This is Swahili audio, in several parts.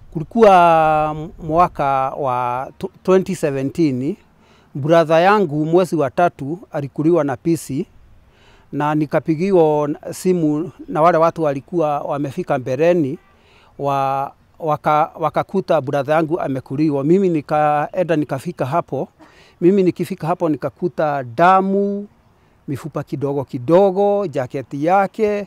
Kulikuwa mwaka wa 2017 brother yangu mwezi wa tatu alikuliwa na pisi na nikapigiwa simu na wale watu walikuwa wamefika mbeleni wa, waka, wakakuta brother yangu amekuliwa. Mimi nikaenda nikafika hapo, mimi nikifika hapo nikakuta damu, mifupa kidogo kidogo, jaketi yake,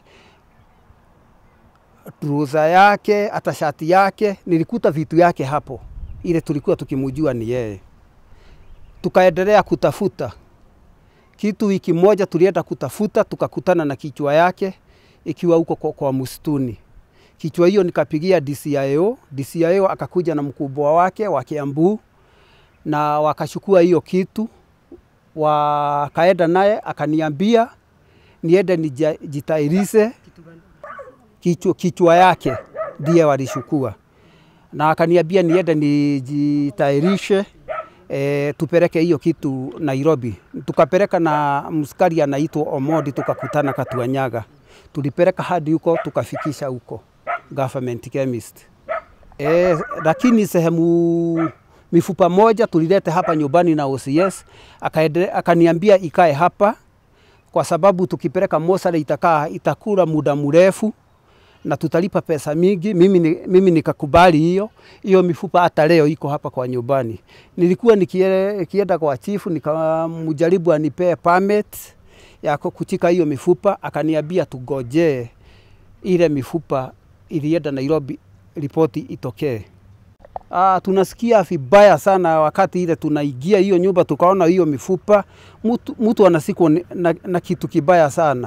truza yake, hata shati yake, nilikuta vitu yake hapo, ile tulikuwa tukimujua ni yeye. Tukaendelea kutafuta kitu, wiki moja tulienda kutafuta, tukakutana na kichwa yake ikiwa huko kwa, kwa msituni. Kichwa hiyo nikapigia DCIO, DCIO akakuja na mkubwa wake wa Kiambu na wakachukua hiyo kitu, wakaenda naye akaniambia niende nijitairishe kichwa, kichwa yake ndiye walishukua, na akaniambia niende nijitairishe e, tupeleke hiyo kitu Nairobi. Tukapeleka na mskari anaitwa Omodi, tukakutana Katuanyaga, tulipeleka hadi huko tukafikisha huko government chemist. E, lakini sehemu mifupa moja tulilete hapa nyumbani na OCS, akaniambia ikae hapa kwa sababu tukipeleka Mossari itakaa itakula muda mrefu na tutalipa pesa mingi. Mimi, mimi nikakubali hiyo hiyo mifupa, hata leo iko hapa kwa nyumbani. Nilikuwa nikienda kwa chifu nikamjaribu anipee permit ya kuchika hiyo mifupa, akaniambia tugojee ile mifupa ilienda Nairobi, ripoti itokee. Ah, tunasikia vibaya sana wakati ile tunaingia hiyo nyumba tukaona hiyo mifupa, mtu, mtu anasikwa na, na kitu kibaya sana.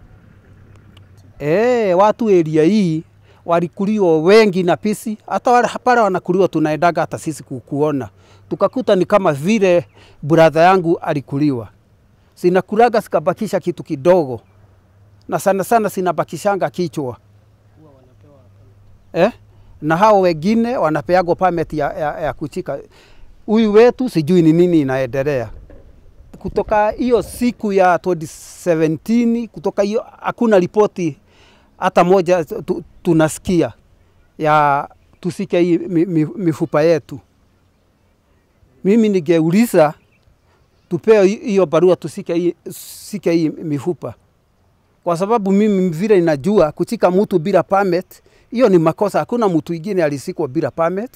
E, watu area hii walikuliwa wengi na pisi, hata wale pale wanakuliwa tunaendaga hata sisi kukuona, tukakuta ni kama vile brother yangu alikuliwa. Sinakulaga sikabakisha kitu kidogo, na sana sana sinabakishanga kichwa eh? na hao wengine wanapeagwa permit ya, ya, ya kuchika. Huyu wetu sijui ni nini inaendelea kutoka hiyo siku ya 2017 kutoka hiyo hakuna ripoti hata moja tu, tunasikia ya tusike hii mi, mi, mifupa yetu. Mimi ningeuliza tupewe hiyo barua tusike hii, sike hii mifupa, kwa sababu mimi vile ninajua kuchika mtu bila permit hiyo ni makosa. Hakuna mtu ingine alisikwa bila permit.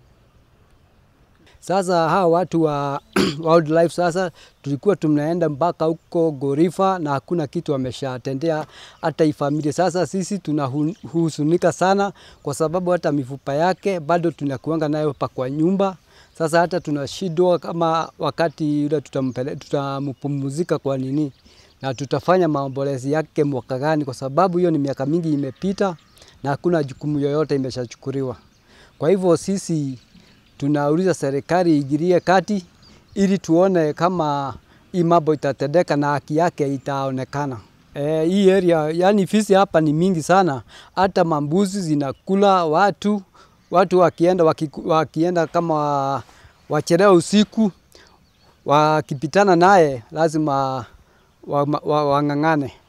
Sasa hawa watu wa wildlife sasa tulikuwa tunaenda mpaka huko Gorifa na hakuna kitu wameshatendea hata hii familia. Sasa sisi tunahuzunika sana kwa sababu hata mifupa yake bado tunakuanga nayo pa kwa nyumba. Sasa hata tunashindwa kama wakati ule tutampumzika kwa nini na tutafanya maombolezi yake mwaka gani, kwa sababu hiyo ni miaka mingi imepita na hakuna jukumu yoyote imeshachukuliwa. Kwa hivyo sisi tunauliza serikali iingilie kati ili tuone kama hii mambo itatendeka na haki yake itaonekana. E, hii area yani fisi hapa ni mingi sana, hata mambuzi zinakula watu. Watu wakienda, waki, wakienda kama wachelewa usiku wakipitana naye lazima wang'ang'ane wa, wa, wa